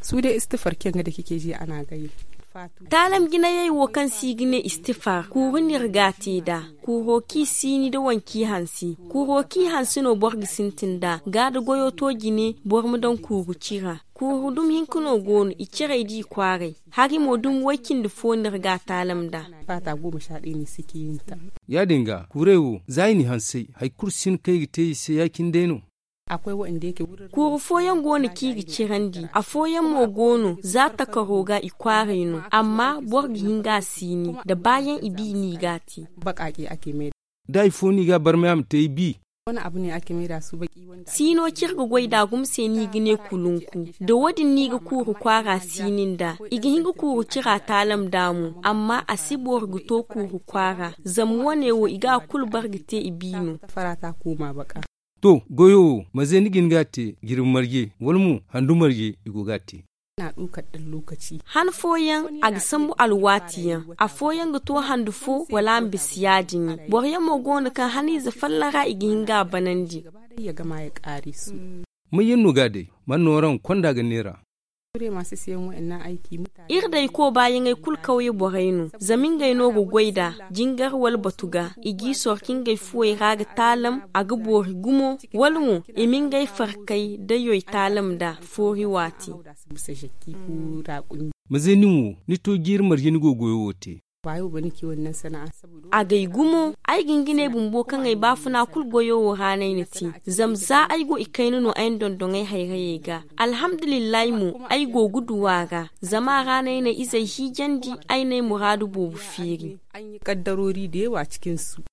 su dai istifar kin da kike ji ana gayi talam gina yayi wo kan si gine istifar kuru nirgati da kuro ki sini da wanki hansi kuro ki hansi no borgi sintinda gada goyo to gine bormu don kuru cira kuru dum hinkuno gonu icire di kware hari mo dum wakin da fo nirga talam da fata goma sha ɗaya ne suke yin ta ya dinga kurewo zaini hansai hai kursin kai te sai yakin deno akwai waɗanda yake wurin kuru foyan gona kiri cirandi a foyan mo gono za ta karoga ikware no amma borgi hinga sini da bayan ibi ni gati baƙaƙe ake mai dai foni ga bar mayam te bi wani abu ne ake mai da su baki wanda sino kirga gwai da gumse ni gine kulunku da wadin ni ga kuru kwara sinin da igi hinga kuru kira talam damu amma a sibuwar guto kuru kwara zamuwa ne wo iga kulbar gite ibino fara ta koma baka to goyo maze nigin gate girin marge walmu handu marge igo gate na ɗaukar ɗan lokaci han foyan ag sambu alwatiyan a foyan ga to handu fo wala bisiyajin yi borya mo gona kan hani za fallara igi hinga banandi gaba ɗaya ya gama ya ƙare su mun yin nuga dai manoran kwanda ga nera Ture masu siyan wa'annan aiki mutane irdai ko bayan ai kul kauye borainu zamin gai no go goida jingar wal batuga igi sorkin gai fuwe raga talam aga bori gumo walmu imin gai farkai da yoy talam da fori wati da su bisa shakki ko raƙumi maze ninwo ni to gir marge ni go goyo wote ba yau ba nake wannan sana'a saboda a gai gumo ai gingine bumbo kan ai bafuna kul goyo wo hanai ni ti zamza ai go ikai no ai dondon ai hairaye ga alhamdulillah mu ai go guduwa ga zama ranai na izai hijandi ai ne muradu bobu firi an yi kaddarori da yawa cikin su